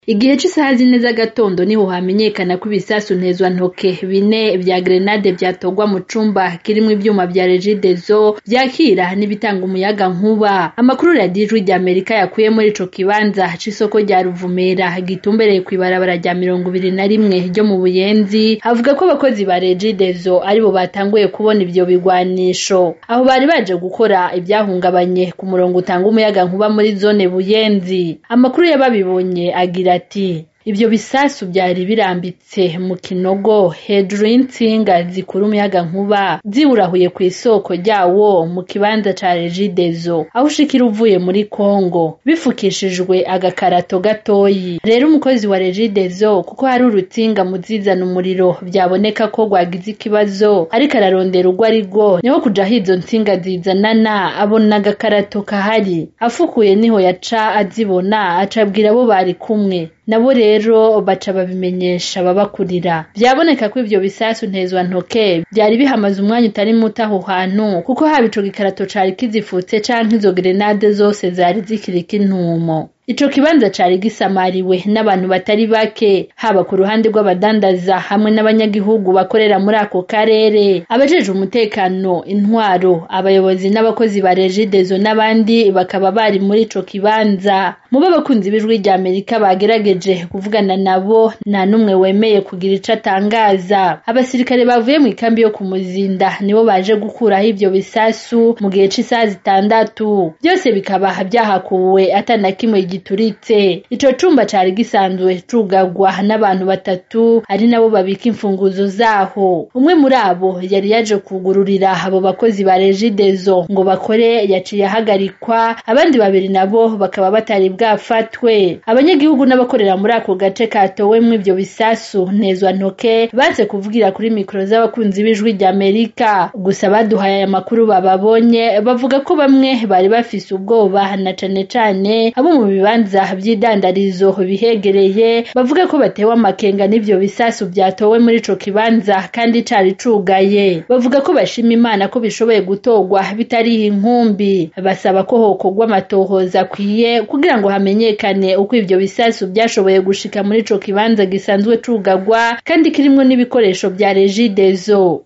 Igihe c'isaha zine z'agatondo niho hamenyekana ko ibisasu ntezwantoke bine vya grenade vyatogwa mu cumba kirimwo ivyuma vya regideso vyakira n'ibitanga umuyagankuba. Amakuru radiyo ijwi ry'Amerika yakuye muri ico kibanza c'isoko rya Ruvumera gitumbereye kw'ibarabara rya mirongo ibiri na rimwe ryo mu Buyenzi, avuga ko abakozi ba regideso aribo batanguye kubona ivyo bigwanisho. Aho bari baje gukora ivyahungabanye ku murongo utanga umuyagankuba muri zone Buyenzi. Amakuru y'ababibonye agira ati ivyo bisasu vyari birambitse mu kinogo hejuru y'intsinga zikura umuyagankuba ziwurahuye kw'isoko ryawo mu kibanza ca regideso aho ushikira uvuye muri Kongo bifukishijwe agakarato gatoyi rero umukozi wa regideso kuko hari urutsinga mu zizana umuriro vyaboneka ko rwagize ikibazo ariko ararondera urwo arirwo niho kuja aho izo ntsinga zizanana abona agakarato kahari afukuye niho yaca azibona aca abwira abo bari kumwe nabo rero baca babimenyesha ababakurira vyaboneka ko ivyo bisasu ntezwantoke vyari bihamaze umwanya utari muto aho hantu kuko haba ico gikarato cari kizifutse canke izo grenade zose zari zikiriko intumo. Ico kibanza cari gisamariwe n'abantu batari bake haba ku ruhande rw'abadandaza hamwe n'abanyagihugu bakorera muri ako karere abajejwe umutekano intwaro abayobozi n'abakozi ba regideso n'abandi bakaba bari muri ico kibanza mu b'abakunzi b'ijwi rya Amerika bagerageje kuvugana nabo nta n'umwe wemeye kugira ico atangaza abasirikare bavuye mu ikambi yo ku Muzinda nibo baje gukuraho ivyo bisasu mu gihe c'isaha zitandatu byose bikaba vyahakuwe atana kimwe gituritse ico cumba cari gisanzwe cugagwa n'abantu batatu ari nabo babika imfunguzo zaho umwe muri abo yari yaje kugururira abo bakozi ba regideso ngo bakore yaciye ahagarikwa abandi babiri nabo bakaba batari bwafatwe abanyagihugu n'abakorera muri ako gace katowemwo ivyo bisasu ntezwantoke baze kuvugira kuri mikoro z'abakunzi b'ijwi rya Amerika gusa baduhaye aya makuru bababonye bavuga ko bamwe bari bafise ubwoba na cane cane abo mu bibanza vy'idandarizo bihegereye bavuga ko batewe amakenga n'ivyo bisasu vyatowe muri ico kibanza kandi cari cugaye bavuga ko bashima imana ko bishoboye gutorwa bitariho inkumbi basaba ko hokorwa amatohoza akwiye kugira ngo hamenyekane uko ivyo bisasu vyashoboye gushika muri ico kibanza gisanzwe cugagwa kandi kirimwo n'ibikoresho vya regideso